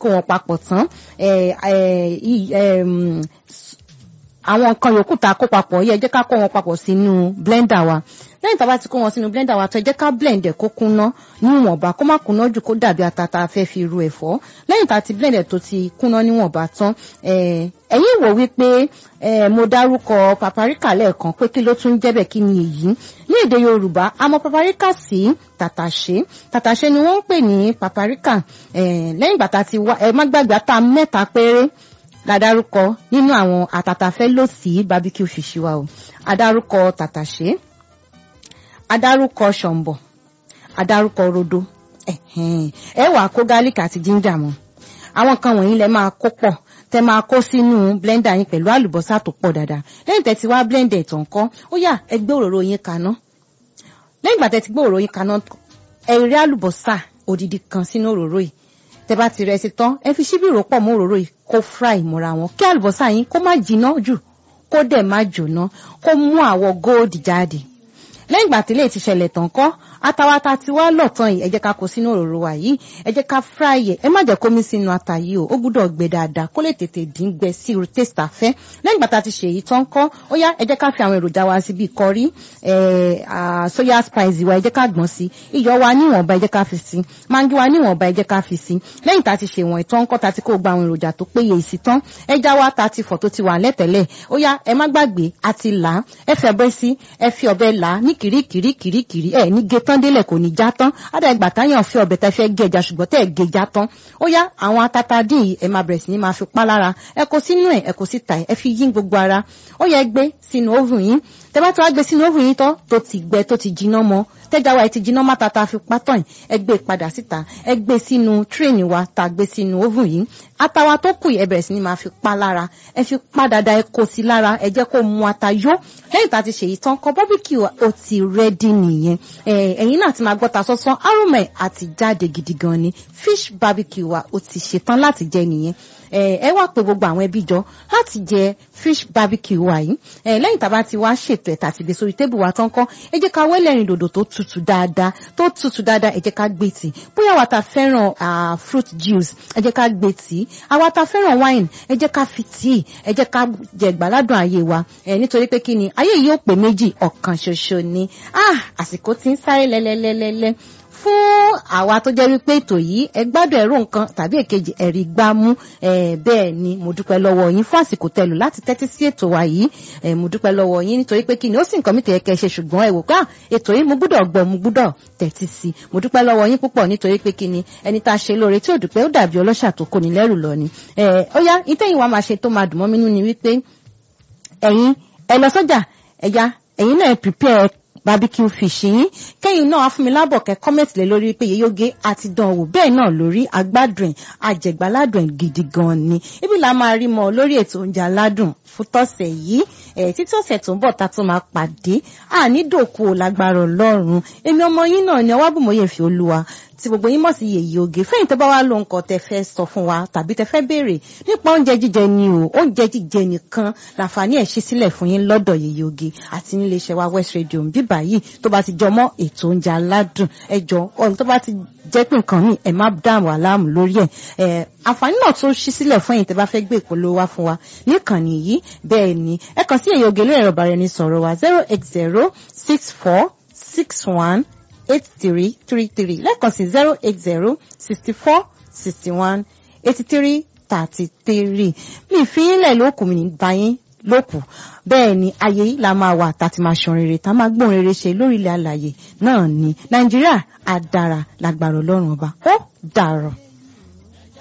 kó wọn papọ̀ tán àwọn nǹkan yòókù tá a kó papọ̀ yẹ jẹ́ ká kó wọn papọ̀ sínú blender wa lẹ́yìn tá a bá ti kó wọn sínú blender wa tó ẹ jẹ́ ká blend ẹ̀ kó kúnná níwọ̀nba kó má kúnná jù kó dàbí ata tá a fẹ́ fi ru ẹ̀fọ́ lẹ́yìn tá a ti blend ẹ̀ tó ti kúnná níwọ̀nba tán ẹ̀yin wò wípé mo dárúkọ paprika lẹ́ẹ̀kan pé kí ló tún jẹ́ bẹ́ẹ̀ kí ni èyí ní èdè Yorùbá a mọ̀ paprika sí tàtàṣé tàtàṣé ni wọ́n ń pè ní paprika lẹ́yìn ìgbà tá a ti wá ẹ má gbàgbé ata mẹ́ta péré ládárúkọ nínú àwọn àtàtàfẹ́ lò sí barbecue fish wa o adárúkọ tàtàṣé adárúkọ ṣọ̀mbọ̀ adárúkọ rodo ẹ wàá kó garlic àti ginger mọ́ àwọn kan wọ̀nyí lẹ máa kó pọ̀ tẹ máa kó sínú blender yín pẹ̀lú àlùbọ́sà tó pọ̀ dáadáa lẹ́yìn tẹ́ ti wá blend ẹ̀ tán kọ́ ó yá ẹ gbé òróró yín kaná lẹ́yìn ìgbà tẹ́ ti gbé òróró yín kaná ẹ rí àlùbọ́sà odidi kan sínú òróró yìí tẹ́ bá ti rẹ̀ sí tán ẹ fi ṣíbí rò pọ̀ mọ́ òróró yìí kó fry mọ́ra wọn kí àlùbọ́sà yín kó má jiná jù kó dẹ̀ má jóná kó mú àwọ̀ gold jáde lẹ́yìn ìgbà tí lè ti ṣẹlẹ̀ tán kọ́ atawata ti wá lọ̀tàn yìí ẹ jẹ́ ká kó sínú òróró wa yìí ẹ jẹ́ ká fry ẹ̀ ẹ má jẹ́ kó mí sínú ata yìí o ó gbúdọ̀ gbẹ dáadáa kó lè tètè dín gbẹ sí irú taste àfẹ́ lẹ́yìn ìgbà tá a ti ṣe èyí tán kọ́ ó yá ẹ jẹ́ ká fi àwọn èròjà wa sí bíi kọrí soya spice wa ẹ jẹ́ ká gbọ̀n sí iyọ̀ wa níwọ̀nba ẹ jẹ́ ká fi sí mangi wa níwọ̀nba ẹ jẹ́ ká fi sí lẹ́yìn tá a ti ṣe wọ̀n ìtàn kọ́ tá a ti kó gba àwọn èròjà tó péye sí tán ẹja wa tá a ti fọ̀ tó ti wà lẹ́tẹ̀lẹ̀ ó yá ẹ má gbàgbé a ti là á ẹ fẹ́ bẹ́ sí ẹ fi ọ̀bẹ là á ní kìríkìríkìríkìrí ẹ ní ge tán délẹ̀ kò ní já tán ádà ìgbà táyàn fi ọ̀bẹ tẹ́ fẹ́ gé ẹja ṣùgbọ́n tẹ́ ẹ gé já tán ó yá àwọn atata dín yìí ẹ máa bẹ̀rẹ̀ sí ní máa fi pa lára ẹ kó sínú ẹ ẹ kó síta ẹ fi yín gbogbo ara ó yẹ gbé sínú oven yín tẹ́ bá tó wá gbé sínú oven yín tán tó ti gbẹ tó ti jiná mọ́ tẹ́já wa ẹ ti jiná má tata fi pátán yìí ẹ gbé padà síta ẹ gbé sínú tírèènì wa tá a gbé sínú oven yìí atawa tó kù ẹ bẹ̀rẹ̀ sí ni máa fi pa lára ẹ fi pa dáadáa ẹ kó sí lára ẹ jẹ́ kó mu ata yó lẹ́yìn tá a ti ṣèyí tán kọ bọ́bíkì ó ti rẹ́dí nìyẹn ẹ̀yin náà ti máa gbọ́ ta sọ́sán arúmọ̀ àti jáde gidi gan ni fish barbecue wa ó ti ṣetán láti jẹ nìyẹn ẹ wá pé gbogbo àwọn ẹbí jọ láti jẹ fish barbecue wa yìí lẹ́yìn tá a bá ti wá ṣètò ẹ̀ tàti gbé sórí tébù wa tán kọ́ ẹ jẹ́ ká wẹ́lẹ́rìn dòdò tó tutù dáadáa tó tutù dáadáa ẹ jẹ́ ká gbé tì bóyá wa ta fẹ́ràn fruit juice ẹ jẹ́ ká gbé tì àwa ta fẹ́ràn wine ẹ jẹ́ ká fi tíì ẹ jẹ́ ká jẹ gbàládùn ayé wa ẹ nítorí pé kí ni ayé yìí ó pè méjì ọ̀kan ṣoṣo ni ah àsìkò tí ń sáré lẹ́lẹ́lẹ́lẹ́lẹ́ fún àwa tó jẹ́ wípé ètò yìí ẹ gbádùn ẹ̀rọ nǹkan tàbí èkejì ẹ̀rí gbámú bẹ́ẹ̀ ni mo dúpẹ́ lọ́wọ́ yín fún àsìkò tẹlù láti tẹ́tí sí ètò wa yìí mo dúpẹ́ lọ́wọ́ yín nítorí pé kí ni ó sì nǹkan mi tẹ̀yẹ kẹ́ ṣe ṣùgbọ́n ẹ wò ká ètò yìí mo gbúdọ̀ gbọ́ mo gbúdọ̀ tẹ́tí sí mo dúpẹ́ lọ́wọ́ yín púpọ̀ nítorí pé kí ni ẹni tá a ṣe lóore tí ò dúpẹ́ ó dàbí ọlọ́ṣà tó kó ni lẹ́rù lọ ni ó yá ìtẹ̀yìn wa máa ṣe tó máa dùn mọ́ mi nínú ni wípé ẹ̀yin ẹ lọ sọ́jà ẹ̀yà ẹ̀yin náà prepare barbecue fish yín kẹ́yìn náà fún mi lábọ̀ kẹ́ kọ́mẹ̀tì lé lórí pé yeyóge àti dánwò bẹ́ẹ̀ náà lórí agbádùn ẹ̀ àjẹgbáládùn ẹ̀ gidi gan ni ibi la máa rí mọ́ lórí ètò oúnjẹ aládùn fún tọ̀sẹ̀ yìí ẹ̀ títí ọ̀sẹ̀ tó ń bọ̀ ta tó máa pàdé àní dòkú lágbára ọlọ́run èmi ọmọ yín náà ni ọwábùmọ̀yẹ̀ fi olúwa tí gbogbo yín mọ̀ sí yèyí oge fẹ́yìn tó bá wá lo nǹkan tẹ fẹ́ sọ fún wa tàbí tẹ fẹ́ béèrè nípa oúnjẹ jíjẹ ni o oúnjẹ jíjẹ nìkan làǹfààní ẹ̀ ṣí sílẹ̀ fún yín lọ́dọ̀ yèyí oge àti nílé iṣẹ́ wa West Radio ń bíbà yìí tó bá ti jọmọ́ ètò oúnjẹ aládùn ẹjọ́ ọ̀hún tó bá ti jẹ́ pé nǹkan míì ẹ̀ má dààmú aláàmú lórí ẹ̀ àǹfààní náà tó ṣí sílẹ̀ fún ẹ̀yin tẹ́ bá fẹ́ gbé ìpolówó wá fún wa níkànnì yìí bẹ́ẹ̀ ni ẹ kàn sí èyí oge lórí ẹ̀rọ ìbáraẹnisọ̀rọ̀ wa zero eight zero six four six one eight three three three lẹ́ẹ̀kan sí zero eight zero sixty four sixty one eighty three thirty three mi fi yín lẹ̀ lókùn mi ní báyìí lókù bẹ́ẹ̀ ni ayé yìí la máa wà tá a ti máa ṣan rere tá a máa gbóhùn rere ṣe lórí ilẹ̀ alàyè náà ni nàìjíríà á dára lágbára ọlọ́run ọba ó dàrọ̀.